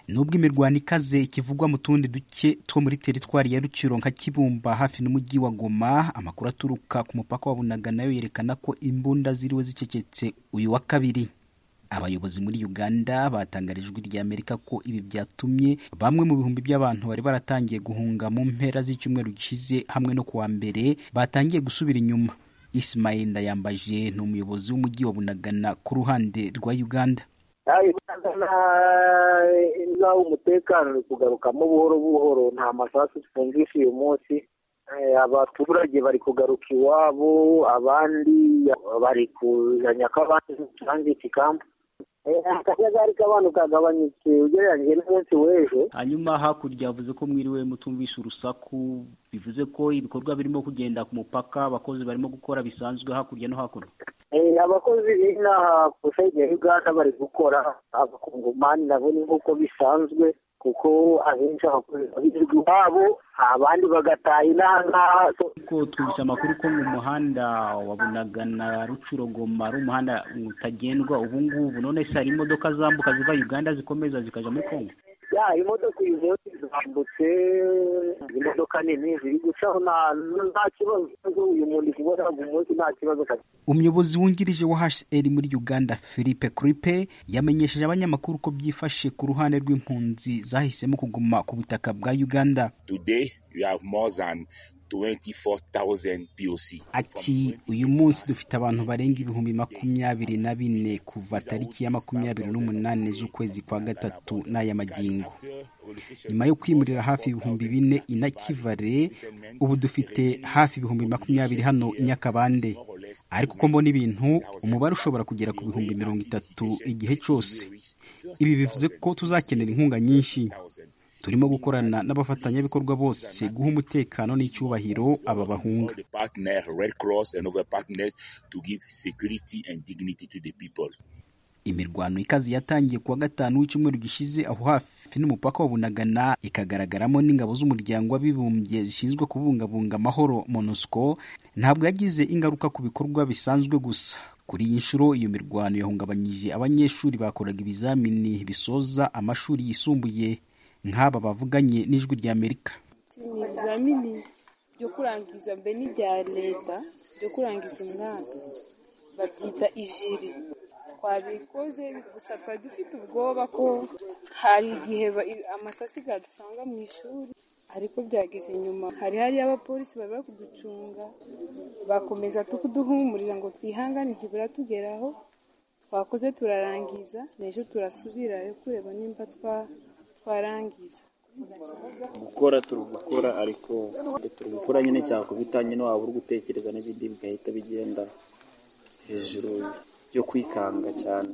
nubwo imirwano ikaze ikivugwa mu tundi duce two muri teritwari ya Ruciro nka Kibumba hafi n'umujyi wa Goma amakuru aturuka ku mupaka wa Bunaga nayo yerekana ko imbunda ziriwe zicecetse uyu wa kabiri abayobozi muri uganda batangarije ijwi rya amerika ko ibi byatumye bamwe mu bihumbi by'abantu bari baratangiye guhunga mu mpera z'icyumweru gishize hamwe no kuwa mbere batangiye gusubira inyuma ismail ndayambaje ni umuyobozi w'umujyi wa bunagana ku ruhande rwa uganda izaho umutekano uri kugarukamo buhoro buhoro nta masasu twumvise uyu munsi abaturage bari kugaruka iwabo abandi bari kuzanya ko abandi dutanze iki kampu akajagari k'abantu kagabanyutse ugereranyije n'umunsi w'ejo hanyuma hakurya yavuze ko mwiriwe mutumvishe urusaku bivuze ko ibikorwa birimo kugenda ku mupaka abakozi barimo gukora bisanzwe hakurya no hakuno abakozi b'inaha ku ya uganda bari gukora abakungomani nabo ni nk'uko bisanzwe kuko abenshi abakozi babirwa iwabo abandi bagataha inaha ngaha kuko twumvise amakuru ko mu muhanda wa bunagana rucurogoma ari umuhanda utagendwa ubu ngubu none se hari imodoka zambuka ziva uganda zikomeza zikajya muri kongo ya imodoka uyu munsi zambutse imodoka nini ziri gucaho nta kibazo uyu muntu kubona umunsi nta kibazo umuyobozi wungirije wa hcr muri uganda philippe cripe yamenyesheje abanyamakuru ko byifashe ku ruhande rw'impunzi zahisemo kuguma ku butaka bwa uganda today you have more than 24,000 POC. Ati uyu munsi dufite abantu barenga ibihumbi makumyabiri na bine kuva tariki ya makumyabiri n'umunani z'ukwezi kwa gatatu n'aya magingo. Nyuma yo kwimurira hafi ibihumbi bine inakivare, ubu dufite hafi ibihumbi makumyabiri hano Nyakabande. ariko uko mbona ibintu umubare ushobora kugera ku bihumbi mirongo itatu igihe cyose ibi bivuze ko tuzakenera inkunga nyinshi turimo gukorana n'abafatanyabikorwa bose guha umutekano n'icyubahiro aba bahunga imirwano ikaze yatangiye kuwa gatanu w'icyumweru gishize aho hafi n'umupaka wa bunagana ikagaragaramo n'ingabo z'umuryango w'abibumbye zishinzwe kubungabunga amahoro monusco ntabwo yagize ingaruka ku bikorwa bisanzwe gusa kuri iyi nshuro iyo mirwano yahungabanyije abanyeshuri bakoraga ibizamini bisoza amashuri yisumbuye nk'aba bavuganye n'ijwi rya amerika ni ibizamini byo kurangiza mbe n'ibya leta byo kurangiza umwaka babyita ijiri twabikoze gusa twari dufite ubwoba ko hari igihe amasatsi gadusanga mu ishuri ariko byageze nyuma hari hari abapolisi bari bari kuducunga bakomeza kuduhumuriza ngo twihangane ntibiratugeraho twakoze turarangiza n'ejo turasubirayo kureba nimba twa twarangiza gukora turi gukora ariko turi gukora nyine cyakubita nyine waba uri gutekereza n'ibindi bigahita bigenda hejuru yo kwikanga cyane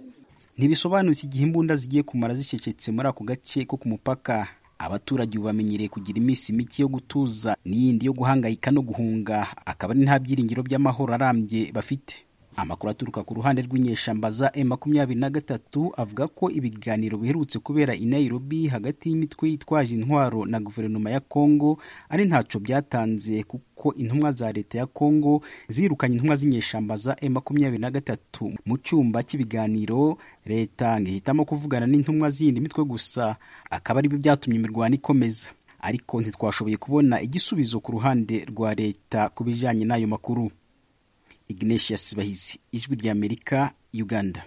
ntibisobanutse igihe imbunda zigiye kumara zicecetse muri ako gace ko ku mupaka abaturage ubu bamenyereye kugira iminsi mike yo gutuza n'iyindi yo guhangayika no guhunga akaba ari nta byiringiro by'amahoro arambye bafite amakuru aturuka ku ruhande rw'inyeshamba za e makumyabiri na gatatu avuga ko ibiganiro biherutse kubera i Nairobi hagati y'imitwe yitwaje intwaro na guverinoma ya Congo ari ntacyo byatanze kuko intumwa za leta ya Congo zirukanye intumwa z'inyeshamba za e makumyabiri na gatatu mu cyumba cy'ibiganiro leta ngihitamo kuvugana n'intumwa z'iyindi mitwe gusa akaba aribyo byatumye imirwano ikomeza ariko ntitwashoboye kubona igisubizo ku ruhande rwa leta ku bijyanye n'ayo makuru ignatius bahizi ijwi ry'amerika uganda